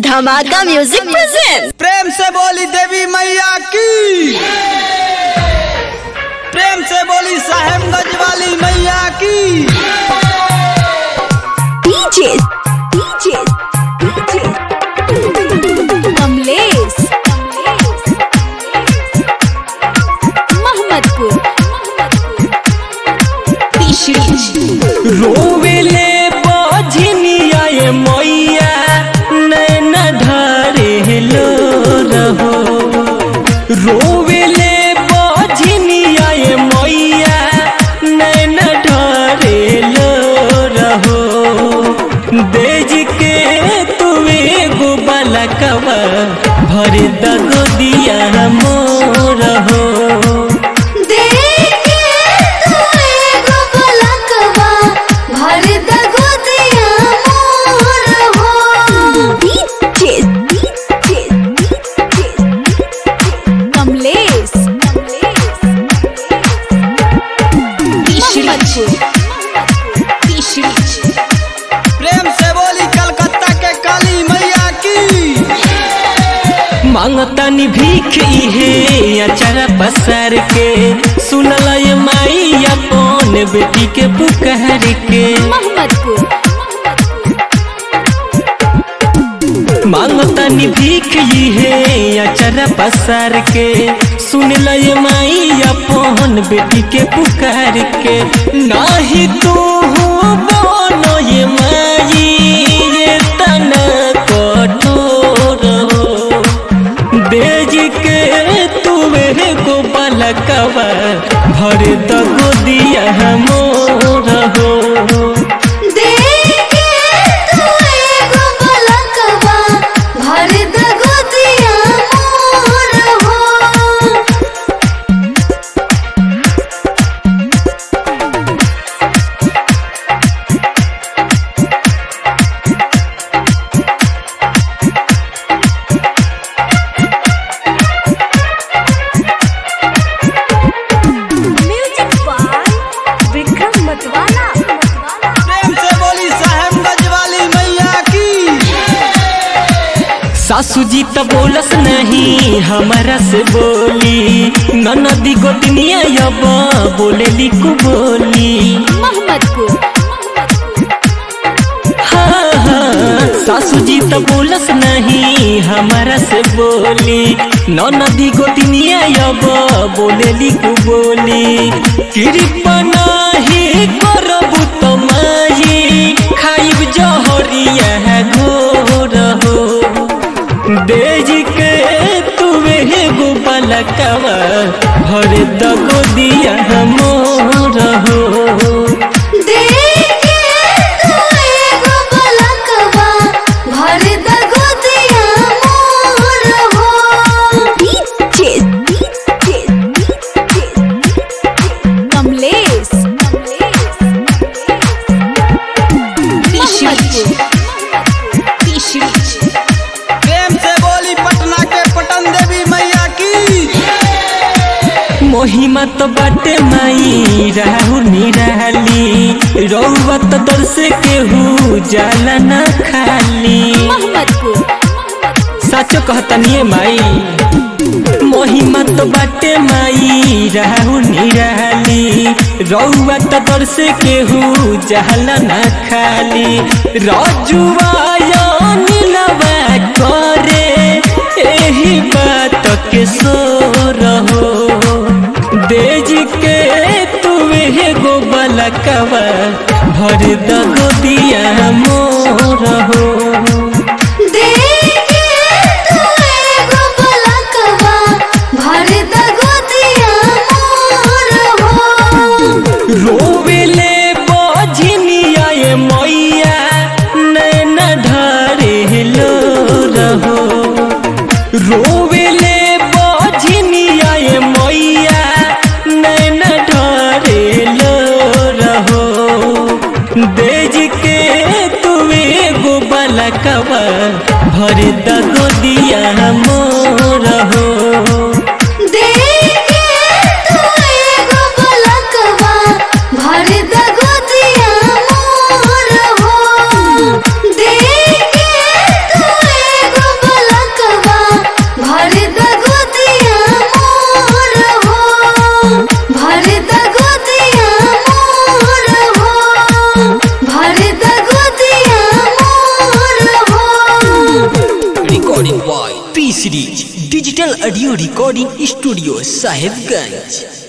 धमाका music present प्रेम से बोली देवी मैया की प्रेम से बोली साहेबगंज वाली मैया की DJ DJ DJ Kamlesh Mohammadpur रोवेले बझनिया ये मैया नैन ढारे लो रहो रोवेले बझनिया ये मैया नैन ढारे लो रहो देज के तुवे गो बलकवा भर दगो दिया मोर हो कमलेश प्रेम से बोली कलकत्ता के काली मैया की मांगतानी भीख इहे अचारा पसार के सुनल ये माई अपन बेटी के पुकार के मोहम्मदपुर मांगतानी भीख इहे अचारा पसार के सुनल ये माई अपन बेटी के पुकार के नाही तू हो बोलो ये माई ये तना कठोर हो बेज के तुवे को बलकवा भर दगो दिया मोर हो म्यूजिक बाय विक्रम मतवाला प्रेम से बोली साहेबगंज वाली मैया की सासू जी तो बोलस नहीं हमारा से बोली ननदी गोतनिया अब बोलेली को बोली मोहम्मदपुर हाँ हाँ सासू जी तो बोलस नहीं हमारा से बोली ननदी गोतनिया अब बोलेली को बोली कृपा नहीं करबू तो माई खाइब जहरिया घोर हो देज के तुवे गो बलकवा भर दगो दिया मोर हो कमलेश प्रेम से बोली पटना के पटन देवी मैया की मोहिमा तो बाटे माई राहु निराली रौवा तो दर से केहू जाला न खाली मोहम्मदपुर साचो कहतनिए माई मोहिमा तो बाटे माई राहु निराली रौवा तो दर से केहू जाला न खाली रजुआ नीलवा करे एही बात के सो रहो देज के तुवे गो बलकवा भर दगो दिया मोर हो रोवेले बझनिया ये मैया नैन ढारे लो रहो रोवेले बझनिया ये मैया नैन ढारे लो रहो देज के तुवे गो बलकवा भर दगो दिया मोर हो भर digital audio recording studio Sahebganj